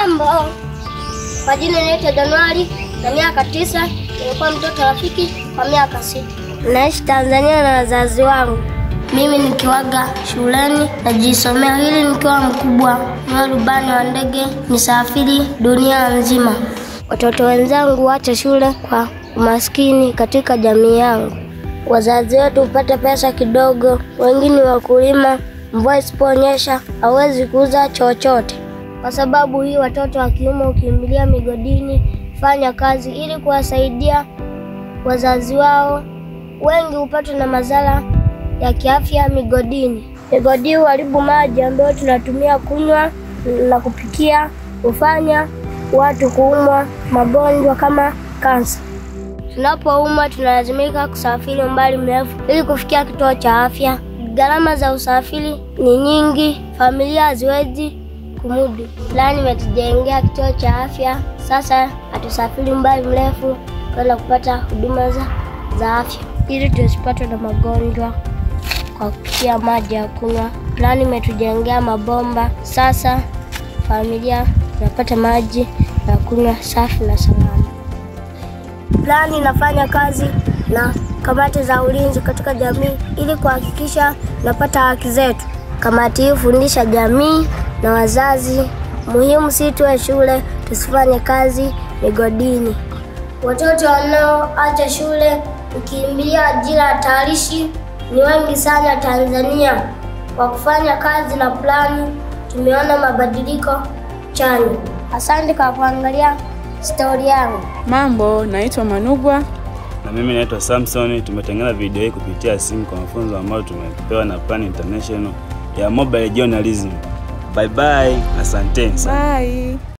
Jambo, kwa jina naitwa Januari na miaka tisa. Nilikuwa mtoto rafiki kwa miaka sita. Naishi Tanzania na wazazi wangu. Mimi nikiwaga shuleni najisomea ili nikiwa mkubwa niwe rubani wa ndege nisafiri dunia nzima. Watoto wenzangu wacha shule kwa umaskini katika jamii yangu. Wazazi wetu hupata pesa kidogo, wengine wakulima. Mvua isiponyesha hawezi kuuza chochote. Kwa sababu hii, watoto wa kiume hukimbilia migodini fanya kazi ili kuwasaidia wazazi wao. Wengi hupatwa na madhara ya kiafya migodini. Migodi huharibu maji ambayo tunatumia kunywa na kupikia, hufanya watu kuumwa magonjwa kama kansa. Tunapoumwa tunalazimika kusafiri umbali mrefu ili kufikia kituo cha afya. Gharama za usafiri ni nyingi, familia haziwezi kumudu. Fulani imetujengea kituo cha afya, sasa hatusafiri umbali mrefu kwenda kupata huduma za, za afya ili tusipatwe na magonjwa kwa kupitia maji ya kunywa. Fulani imetujengea mabomba, sasa familia inapata maji ya kunywa safi na salama. Plani inafanya kazi na kamati za ulinzi katika jamii ili kuhakikisha tunapata haki zetu. Kamati hii hufundisha jamii na wazazi muhimu, si tuwe shule, tusifanye kazi migodini. Watoto wanaoacha shule kukimbilia ajira hatarishi ni wengi sana Tanzania. Kwa kufanya kazi na plani, tumeona mabadiliko chanya. Asante kwa kuangalia stori yangu. Mambo, naitwa Manugwa. Na mimi naitwa Samson. Tumetengeneza video hii kupitia simu kwa mafunzo ambayo tumepewa na Plan International ya mobile journalism. Bye bye, asanteni sana. Bye.